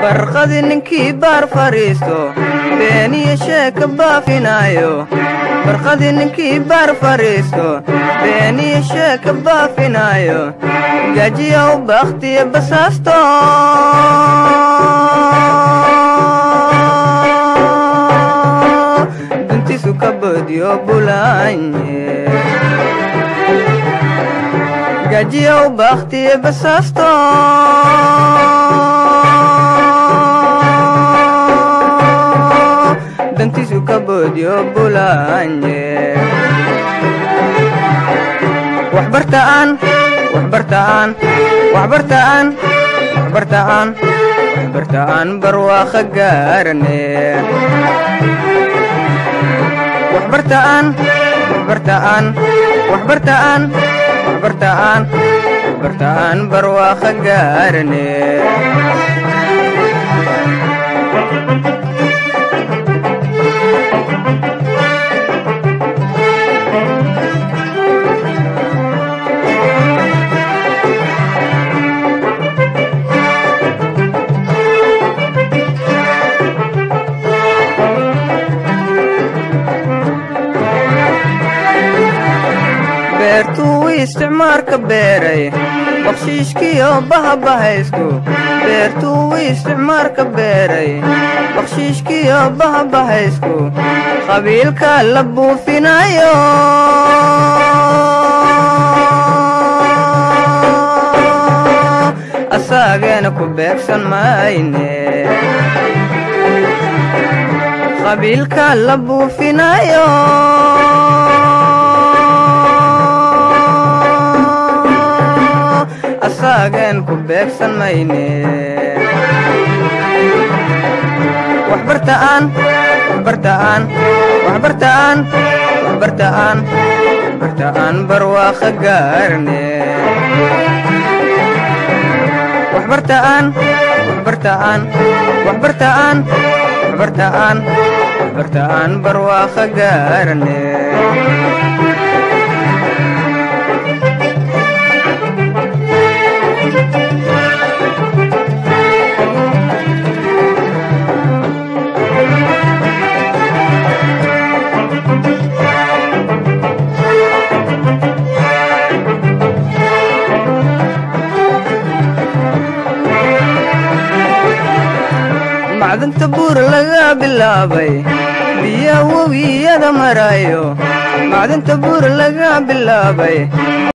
barqadi ninkii baar fadhiisto beeniyo sheeka baafinaayo barqadi ninkii baar fadhiisto beeniyo sheeka baafinaayo gajiya u bakhtiya basaasto duntisu ka boodyo bulaanye gajiya u bakhtiya basaasto dantisu ka boodyo bulaanye waxbartaan waxbartaan waxbartaan waxbartaan waxbartaan barwaaqo gaarane waxbartaan waxbartaan waxbartaan waxbartaan waxbartaan barwaaqo gaarane beertuu isticmaarka beeray bakshiishkiyo bahabahaysku beertuu isticmaarka beeray bakshiishkiyo bahabahaysku qabiilka la buufinayo asaageena ku beegsan mayne qabiilka la buufinayo asaagen ku beegsan mayne waxbartaan waxbartaan waxbartaan waxbartaan waxbartaan barwaaqo gaarne waxbartaan waxbartaan waxbartaan waxbartaan waxbartaan barwaaqo gaarne macdanta buur laga bilaabay biya webiyada marayo macdanta buur laga bilaabay